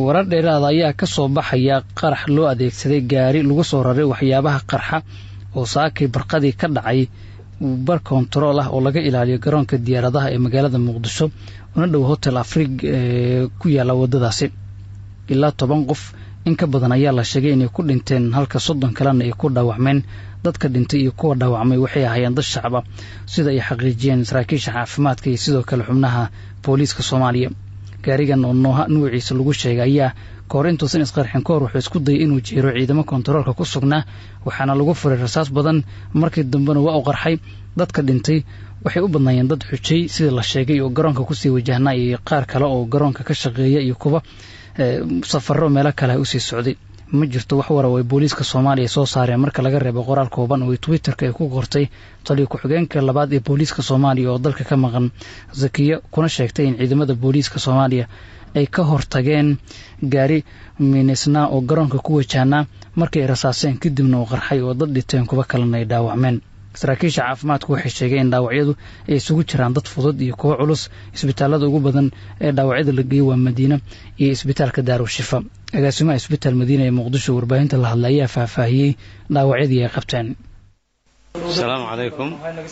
warar dheeraada ayaa ka soo baxaya qarax loo adeegsaday gaari lagu soo raray waxyaabaha qarxa oo saakay barqadii ka dhacay bar kontarool ah oo laga ilaaliyo garoonka diyaaradaha ee magaalada muqdisho una dhow hotel afrig ee ku yaalla waddadaasi ilaa toban qof in ka badan ayaa la sheegay inay ku dhinteen halka soddon kalena ay ku dhaawacmeen dadka dhintay iyo kuwa dhaawacmay waxay ahaayeen dad shacaba sida ay xaqiijiyeen saraakiisha caafimaadka iyo sidoo kale xubnaha booliiska soomaaliya gaarigan oo nooha nuuciisa lagu sheegay ayaa kahor intuusan isqarxin ka hor wuxuu isku dayay inuu jeero ciidamo kontaroolka ku sugnaa waxaana lagu furay rasaas badan markii dambena waa u qarxay dadka dhintay waxay u badnaayeen dad xujay sida la sheegay oo garoonka kusii wajahnaa iyo qaar kale oo garoonka ka shaqeeya iyo kuwa safaro meelo kale usii socday ma jirto wax wara ay booliiska soomaaliya soo saareen marka laga reebo qoraal kooban oo twitterka ay ku qortay taliyo ku-xigeenka labaad ee booliiska soomaaliya oo dalka ka maqan zakiya kuna sheegtay in ciidamada booliiska soomaaliya ay ka hortageen gaari minisnaa oo garoonka ku wajahnaa markii ay rasaaseen kadibna uu qarxay oo dad dhiteen kuwa kalena ay dhaawacmeen saraakiisha caafimaadku waxay sheegeen in dhaawacyadu ay isugu jiraan dad fudud iyo kuwo culus isbitaalada ugu badan ee dhaawacyada la geeyey waa madiina iyo isbitaalka daarushifa agaasimaha isbitaal madiina ee muqdisho warbaahinta la hadla ayaa faahfaahiyey dhaawacyadii ay qabteen asalaamu calaykum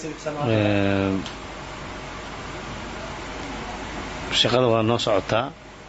shaqada waa noo socotaa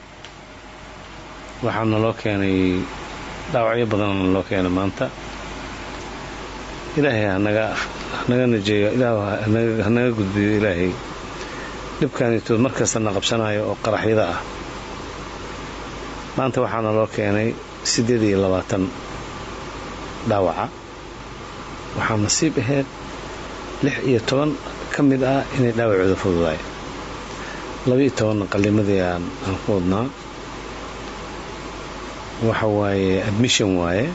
waxaa naloo keenay dhaawacyo badanna naloo keenay maanta ilaahay hanaga hanaga najeeyo ilaah hanaga gudbiyo ilaahay dhibkaanitood markasta na qabsanayo oo qaraxyada ah maanta waxaa naloo keenay siddeed iyo labaatan dhaawaca waxaa nasiib ahayd lix iyo toban ka mid ah inay dhaawacooda fududaay laba-iyo tobanna qallimadii aan aan ku wadnaa waxa waaye admission waaye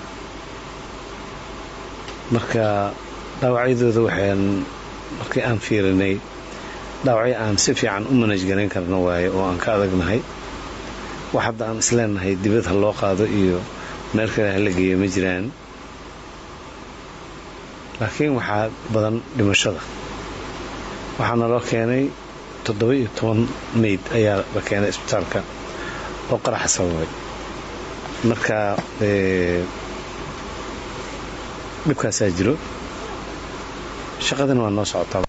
marka dhaawacyadooda waxaan markii aan fiirinay dhaawacyo aan si fiican u manaj garayn karno waaye oo aan ka adagnahay wax hadda aan isleenahay dibad ha loo qaado iyo meel kale hala geeyo ma jiraan laakiin waxaa badan dhimashada waxaa naloo keenay toddoba iyo toban mayd ayaa la keenay isbitaalka oo qaraxa sababay marka dhibkaasaa jiro shaqadana waa noo socotaa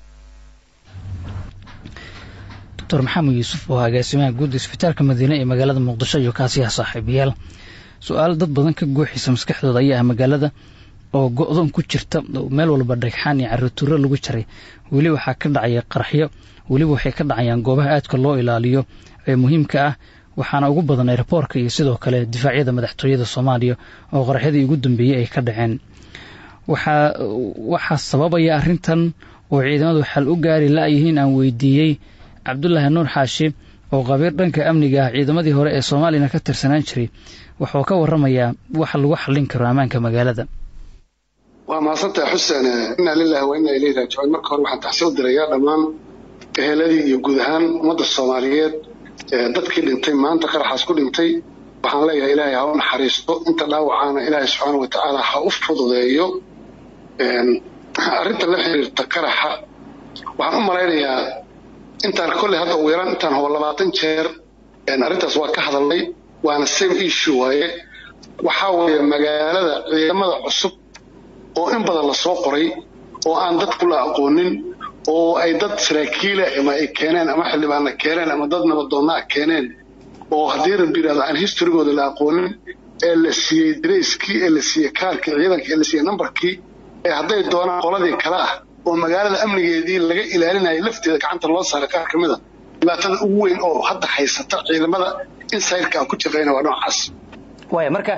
doctor maxamed yuusuf oo agaasimaha guud isbitaalka madiine ee magaalada muqdisho iyo kaasiyaha saaxiibayaal su-aal dad badan ka gooxaysa maskaxdooda ayaa ah magaalada oo go-doon ku jirta meel walba dhagxaan iyo carituuro lagu jaray weli waxaa ka dhacaya qaraxyo weliba waxay ka dhacayaan goobaha aadka loo ilaaliyo ee muhiimka ah waxaana ugu badan airboorka iyo sidoo kale difaacyada madaxtooyada soomaaliya oo qaraxyadii ugu dambeeyey ay ka dhaceen waxaa sababaya arrintan oo ciidamadu xal u gaari la-yihiin aan weydiiyey cabdulaahi nuur xaashi oo qabiir dhanka amniga ah ciidamadii hore ee soomaaliyana ka tirsanaan jiray wuxuu ka waramayaa waxa lagu xallin karo ammaanka magaalada waa mahadsantahay xuseen inaa lilahi wa inaa ilayhi raajicuun marka hore waxaan taxsi u dirayaa dhammaan eheladii iyo guud ahaan ummadda soomaaliyeed dadkii dhintay maanta qaraxaas ku dhintay waxaan leeyahay ilaahay ha u naxariisto inta dhaawacaana ilaahay subxaana wa tacaala ha u fududeeyo arrinta la xiriirta qaraxa waxaan u malaynayaa intaan kolley hadda ugu yaraan intaan hobo labaatan jeer arrintaas waa ka hadalnay waana same issue waaye waxaa weeye magaalada ciidamada cusub oo in badan lasoo qoray oo aan dadku la aqoonin oo ay dad saraakiila ama ay keeneen ama xildhibaana keeneen ama dad nabadoonnaa keeneen oo haddii rabbi yidhahdo aan historygooda la aqoonin ee la siiyey darayskii ee la siiyey kaarkii ciidankii ee la siiyey nambarkii ee hadday doonaan qoladii kale ah oo magaalada amnigeedii laga ilaalinayay lafteeda gacanta loo saaray qaar ka mid a dhibaatada ugu weyn oo hadda haysata ciidamada insayrka ku shaqeyna waa noocaas waaya marka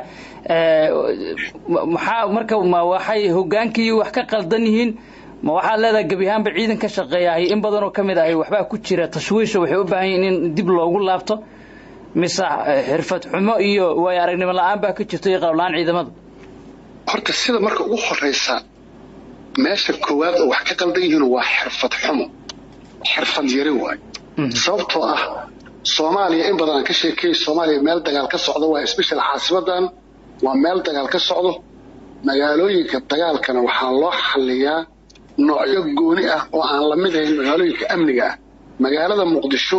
maxaa marka ma waxay hogaankii wax ka qaldan yihiin ma waxaad leedahay gebi ahaanba ciidan ka shaqeeyahay in badanoo ka mid ahay waxbaa ku jira tashwiisha waxay u baahan yihin in dib loogu laabto mise xirfad xumo iyo waayo aragnimo la-aan baa ka jirto iyo qalabla-aan ciidamada horta sida marka ugu horeysa meesha koowaad oo wax ka qaldan yihiin waa xirfad xumo xirfad yari waay sababtoo ah soomaaliya in badan aan ka sheekayay soomaaliya meel dagaal ka socdo waa special caasimadan waa meel dagaal ka socdo magaalooyinka dagaalkana waxaa loo xalliyaa noocyo gooni ah oo aan la mid ahayn magaalooyinka amniga ah magaalada muqdisho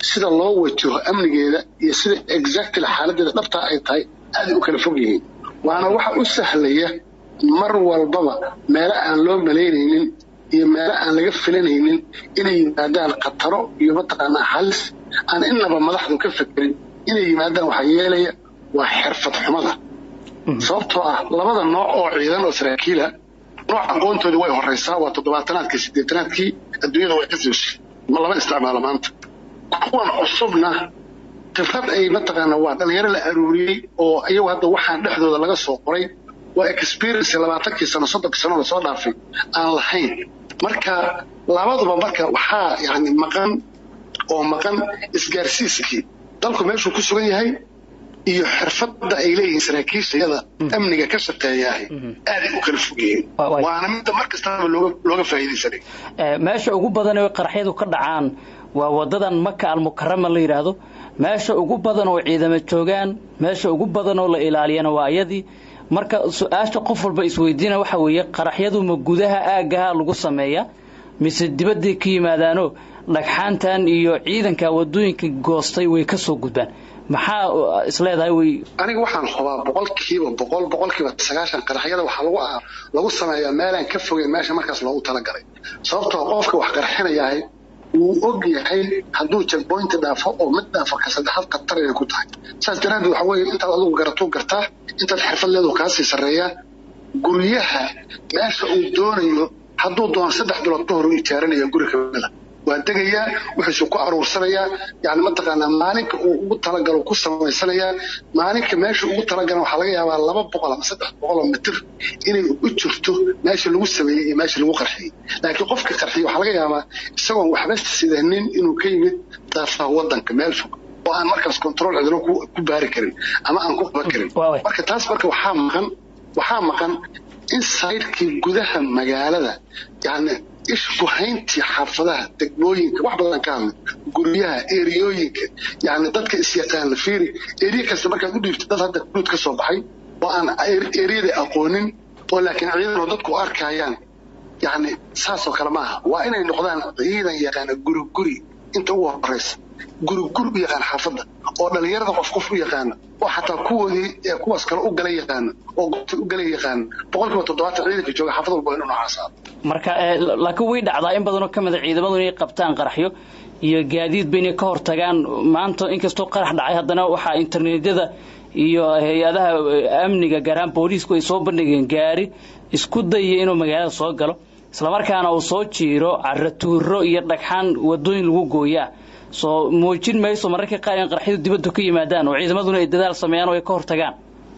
sida loo wajaho amnigeeda iyo sida exactly xaaladeeda dhabtaa ay tahay aaday u kala fog yihiin waana waxa u sahlaya mar walbaba meelo aan loo malaynaynin iyo meelo aan laga filanaynin inay yimaadaan khataro iyo mataqaanaa halis aan innaba madaxdu ka fekerin inay yimaadaan waxaa yeelaya waa xirfad xumada sababtoo ah labada nooc oo ciidan oo saraakiila nooc aqoontoodii way horeysaa waa toddobaatanaadkii siddeetanaadkii adduunyada way ka siishay ma lama isticmaalo maanta kuwan cusubna khibrad ay mataqaana waa dhalinyaro la aruuriyey oo iyagu hadda waxaan dhexdooda laga soo qoray waa experience labaatankii sano soddonkii sano lasoo dhaafay aan lahayn marka labaduba marka waxaa yani maqan oo maqan isgaarsiiskii dalku meeshuu ku sugan yahay iyo xirfadda ay leeyihiin saraakiishayada amniga ka shaqeeyahay aaday u kala fog yihiin waana midda mar kastaba looga faa'iidaysanay meesha ugu badan ee qaraxyadu ka dhacaan waa wadadan maka almukarama la yidhaahdo meesha ugu badan oo ciidamo joogaan meesha ugu badan oo la ilaaliyana waa ayadii marka su-aasha qof walba isweydiina waxa weeye qaraxyadu ma gudaha aagaha lagu sameeya mise dibadday ka yimaadaano dhagxaantan iyo ciidanka wadooyinka goostay way ka soo gudbaan maxaa isleedahay way aniga waxaan hubaa boqolkiiba boqol boqolkiiba sagaashan qaraxyada waxaa lagu lagu sameeyaa meelaan ka fogeyn meesha markaas loogu talagalay sababtoo qofka wax qarxinayahay wuu og yahay hadduu jagboynti dhaafo oo mid dhaafo ka saddexaad khatar inay ku tahay saas daraaddeed waxa weeye intaad adigu garatuu gartaa intaad xirfad leedu kaasii sarreeyaa guryaha meesha uu doonayo hadduu doono saddex bilood ka hor u ijaaranaya guri kamida waa degayaa wuxuusu ku aruursanayaa yani mataqaanaa maalinka uu ugu talagalo ku samaysanayaa maalinka meesha ugu talagalan waxaa laga yaabaa laba boqol ama saddex boqol oo mitir inay u jirto meesha lagu sameeyey iyo meesha lagu qarxiyey laakiin qofka qarxiyey waxaa laga yaabaa isagoon waxba sidanin inuu ka yimid daafaha wadanka meel fog oo aan markaas control cidlo ku baari karin ama aan ku qaban karin marka taas marka waxaa maqan waxaa maqan in sayrkii gudaha magaalada yani ishkuhayntii xaafadaha degmooyinka wax badan ka hadlay guryaha eriyooyinka yani dadka isyaqaana fiiri eriya kasta markaad u dhiibto dad hadda guud ka soo baxay oo aan eriyada aqoonin oo laakiin ciidanoo dadku u arkayaan yani saasoo kale maaha waa inay noqdaan ciidan yaqaana guri guri inta ugu horeysa guri guri u yaqaan xaafadda oo dhalinyarada qof qof u yaqaana oo xataa kuwoodii kuwaas kale u gala yaqaana oo goobta u gala yaqaana boqolkiiba toddobaatan ciidanka jooga xaafad walba inuu noocaas aado marka laakiin way dhacdaa in badanoo ka mida ciidamadu inay qabtaan qaraxyo iyo gaadiidba inay ka hortagaan maanta inkastoo qarax dhacay haddana waxaa internetyada iyo hay-adaha amniga gaaraan booliisku ay soo bandhigeen gaari isku dayaya inuu magaalada soo galo islamarkaana uu soo jiiro caratuuro iyo dhagxaan wadooyin lagu gooyaa soo muujin mayso mararka qaar in qaraxyadu dibaddu ka yimaadaan oo ciidamaduna ay dadaal sameeyaan oo ay ka hortagaan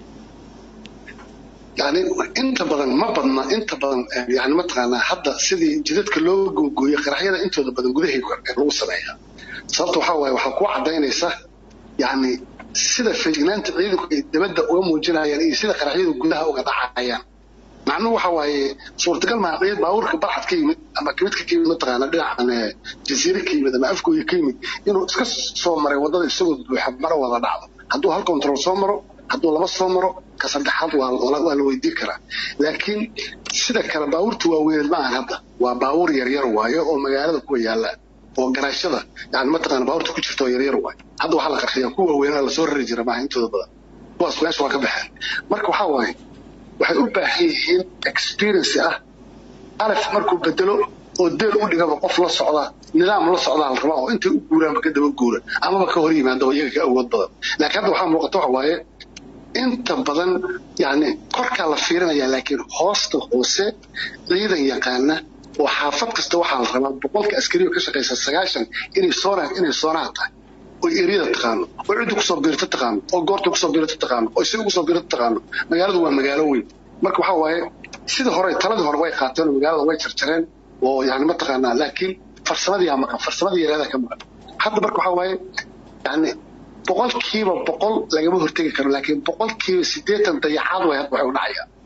yani inta badan ma badna inta badan yani mataqaanaa hadda sidii jidadka loo googooyey qaraxyada intooda badan gudahay lagu sameeyaa sababta waxaa waaye waxaa kuu cadaynaysa yani sida feejignaanta ciidanku ay dabadda uga muujinayaan iyo sida qaraxyadu gudaha uga dhacayaan macnuhu waxa waaye suurtagal maa ciid baabuurka barxad ka yimid ama kamidka ka yimid mataqaana dhinacan jasiire ka yimid ama afgooya ka yimid inuu iska soo maray waddada isagoo buuxa mara wada dhacdo hadduu hal control soo maro hadduu laba soo maro ka saddexaad waa la weydiin karaa laakiin sida kale baabuurta waaweyneed ma ahan hadda waa baabuur yaryar waayo oo magaalada kuwa yaalla oo garaashada yani mataqaana baabuurta ku jirta oo yaryar waayo hadda waxaa la qarxiyaa kuwa waaweynaa lasoo rari jira maaha intooda badan kuwaas meesha waa ka baxeen marka waxaa waaye waxay u baahan yihiin experience ah alif markuu bedelo oo deel u dhigaba qof la socda nidaam la socdaa la rabaa oo intay u guuraanba ka daba guura amaba ka hor yimaadaba iyaga ka awood badan laakiin hadda waxaa muuqata waxa waaye inta badan yani korkaa la fiirinaya laakiin hoosta hoose ciidan yaqaana oo xaafad kasta waxaa la rabaa boqolka askariyo ka shaqaysa sagaashan inay soona inay soonaha tahay oo eriyada taqaano oo cidda kusoo biirta taqaano oo goorta kusoo biirta taqaano oo isaga kusoo biirta taqaano magaaladu waa magaalo weyn marka waxaa waaye sidii hore taladii hore way qaateen oo magaalada way jarjareen oo yani mataqaanaa laakiin farsamadii aa maqan farsamadii yareeda ka maqan hadda marka waxaa waaye yani boqolkiiba boqol lagama hortegi karo laakiin boqolkiiba siddeetan dayacaad way hadda waxay u dhacayaan